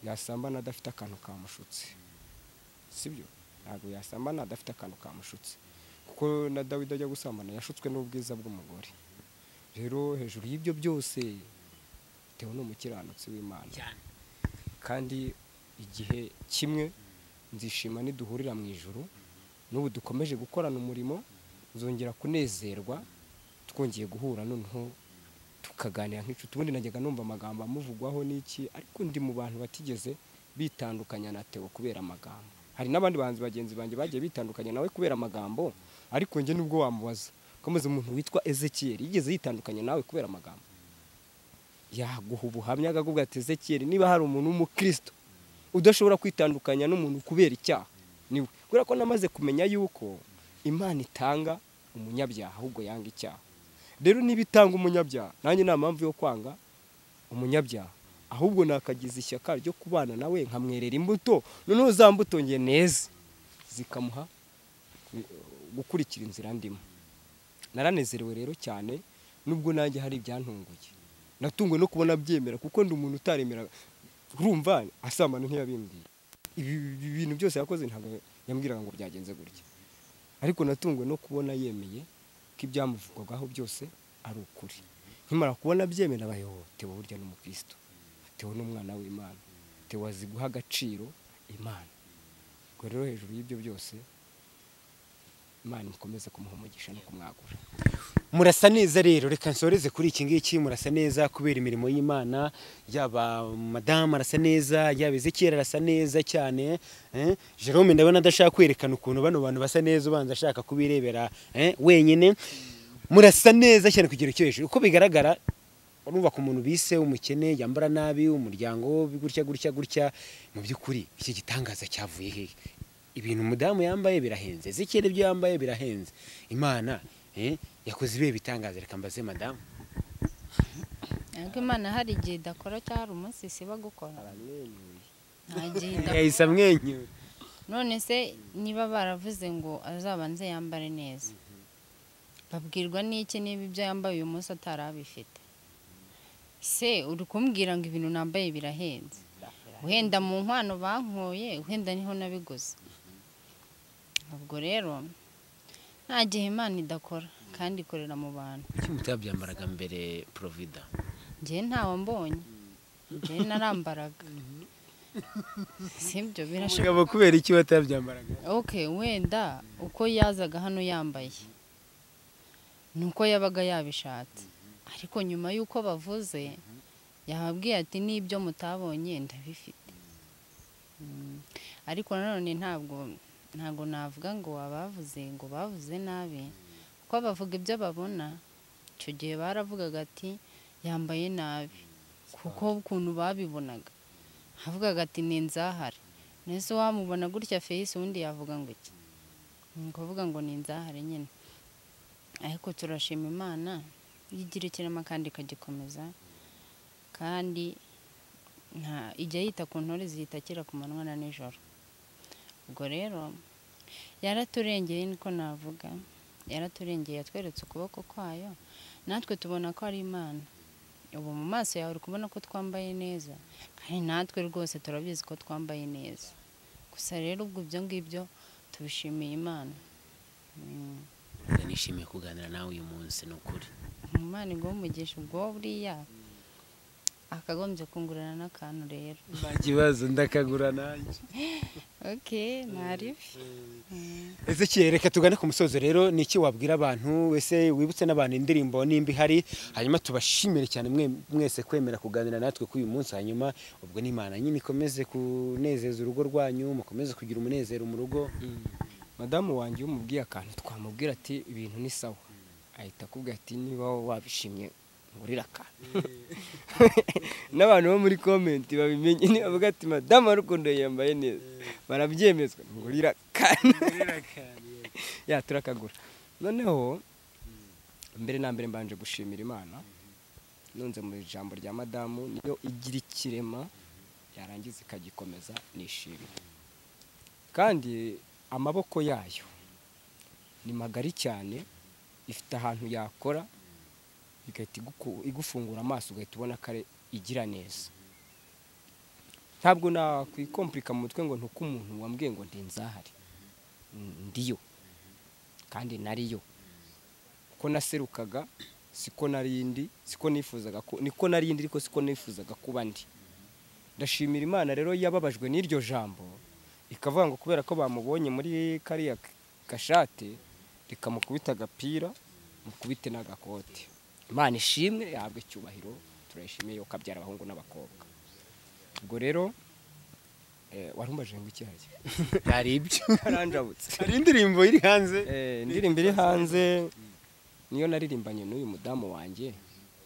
yasambana adafite akantu kamushutse sibyo ntabwo yasambana adafite akantu kamushutse kuko na dawidi ajya gusambana yashutswe n'ubwiza bw'umugore rero hejuru y'ibyo byose bitewe n'umukiranutsi w'imana kandi igihe kimwe nzishima niduhurira mu ijoro n'ubu dukomeje gukorana umurimo nzongera kunezerwa twongeye guhura noneho tukaganira nk'inshuti ubundi najyaga numva amagambo amuvugwaho n'iki ariko ndi mu bantu batigeze bitandukanya na Theo kubera amagambo hari n'abandi bahanzi bagenzi banjye bagiye bitandukanya nawe kubera amagambo ariko njye nubwo wamubaza komeza umuntu witwa Ezekiel yigeze yitandukanya nawe kubera amagambo yaguha ubuhamya akavuga ati Ezekiel niba hari umuntu w'umukristo udashobora kwitandukanya n'umuntu kubera icyaha niwe kubera ko namaze kumenya yuko imana itanga umunyabyaha ahubwo yanga icyaha rero niba itanga umunyabyaha nanjye nta mpamvu yo kwanga umunyabyaha ahubwo nakagize ishyaka ryo kubana nawe nkamwerera imbuto noneho za mbuto nge neza zikamuha eh, gukurikira inzira ndimo naranezerewe rero cyane nubwo nanjye hari ibyantunguye natunguwe no kubona byemera kuko ndi umuntu utaremera urumva asambana ntiyabimbwiye ibi ibi bintu byose yakoze ntabwo yambwiraga ngo byagenze gutya ariko natunguwe no kubona yemeye ko ibyamuvugwagaho byose ari ukuri nkimara kubona byemera abayobo tewe burya n'umukristo tewe n'umwana w'imana tewe azi guha agaciro imana ubwo rero hejuru y'ibyo byose imana ikomeze kumuha umugisha no kumwagura murasa neza rero reka nsoreze kuri iki ngiki murasa neza kubera imirimo y'imana yaba madamu arasa neza yaba ezekiyeri arasa neza cyane eh, jerome ndabona adashaka kwerekana ukuntu bano bantu basa neza ubanza ashaka kubirebera eh, wenyine murasa neza cyane kugera icyo hejuru uko bigaragara urumva ku muntu bise umukene yambara nabi umuryango gutya gutya gutya mu by'ukuri iki gitangaza cyavuye hehe ibintu umudamu yambaye birahenze zikere ibyo yambaye birahenze imana eh, yakoze ibihe bitangaza reka mbaze madamu ariko imana hari igihe idakora cyangwa hari umunsi isiba gukora nta gihe idakora yahise amwenyura none se niba baravuze ngo azabanze yambare neza babwirwa n'iki niba ibyo yambaye uyu munsi atari abifite se uri kumbwira ngo ibintu nambaye birahenze wenda mu nkwano bankoye wenda niho nabiguze ubwo rero nta gihe imana idakora kandi ikorera mu bantu kuki mutabyambaraga mbere porovida njyewe ntawe mbonye njyewe narambaraga sibyo birashoboka mugabo kubera iki watabyambaraga ok wenda uko yazaga hano yambaye ni uko yabaga yabishatse ariko nyuma y'uko bavuze yababwiye ati n'ibyo mutabonye ndabifite Mm. ariko nanone ntabwo ntabwo navuga ngo abavuze ngo bavuze nabi kuko bavuga ibyo babona icyo gihe baravugaga ati yambaye nabi kuko ukuntu babibonaga avugaga ati ni inzahare mbese wamubona gutya feyisi ubundi yavuga ngo iki ni ukuvuga ngo ni inzahare nyine ariko turashima imana yigira ikirema kandi ikagikomeza kandi nta ijya yita ku ntore zihita akira ku manywa na nijoro ubwo rero yaraturengeye niko navuga yaraturengeye yatweretse ukuboko kwayo natwe tubona ko ari imana ubu mu maso yawe uri kubona ko twambaye neza kandi natwe rwose turabizi ko twambaye neza gusa rero ubwo ibyo ngibyo tubishimiye imana Mm. nishimiye kuganira nawe uyu munsi ni ukuri umwana igwa umugisha ubwo buriya akagombye kungurana n'akantu rero nta kibazo ndakagura nanjye ok mwaribi Ezekiel reka tugane ku musozo rero ni iki wabwira abantu wese wibutse n'abantu indirimbo nimba ihari hanyuma tubashimire cyane mwe- mwese kwemera kuganira natwe k'uyu munsi hanyuma ubwo n'imana nyine ikomeze kunezeza urugo rwanyu mukomeze kugira umunezero mu rugo madamu wanjye iyo umubwiye akantu twamubwira ati ibintu ni sawa ahita akubwira ati niba wowe wabishimye ngurira akantu n'abantu bo muri komenti babimenye nibavuga ati madamu rukundo yambaye neza barabyemezwa ngurira akantu ya turakagura noneho mbere na mbere mbanje gushimira imana nunze mu ijambo rya madamu niyo igira ikirema yarangiza ikagikomeza nishimye kandi amaboko yayo ni magari cyane ifite ahantu yakora igahita iguku- igufungura amaso ugahita ubona ko ari- igira neza ntabwo nakwikompurika mu mutwe ngo ntuke umuntu wambwiye ngo ndi nzahari ndiyo kandi nariyo ko naserukaga siko narindi siko nifuzaga ko niko narindi ariko siko nifuzaga kuba ndi ndashimira imana rero yababajwe n'iryo jambo ikavuga ngo kubera ko bamubonye muri kariya gashate rikamukubita agapira mukubite n'agakote imana ishimwe yahabwa icyubahiro turayishimiye yuko abyara abahungu n'abakobwa ubwo rero eh, warumbaje ngo iki harya hari ibyo karanjabutse hari indirimbo iri hanze Eh, indirimbo iri hanze niyo naririmbanye n'uyu mudamu wanjye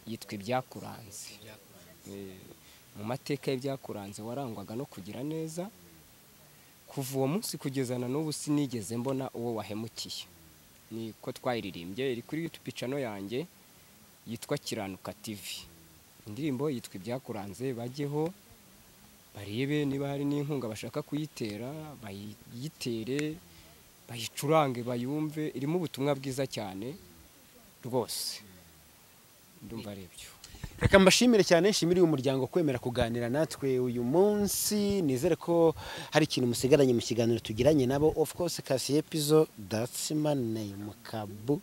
yitwa ibyakuranze Eh, mu mateka y'ibyakuranze warangwaga no kugira neza kuva uwo munsi kugeza na n'ubu sinigeze mbona uwo wahemukiye niko twayiririmbye iri kuri youtube channel yanjye yitwa kiranuka tv indirimbo yitwa ibyakuranze bajyeho barebe niba hari n'inkunga bashaka kuyitera bayitere bayicurange bayumve irimo ubutumwa bwiza cyane rwose ndumva ari ibyo reka mbashimire cyane nshimire uyu muryango kwemera kuganira natwe uyu munsi nizere ko hari ikintu musigaranye mu kiganiro tugiranye nabo of course kasi epizo that's my name kabu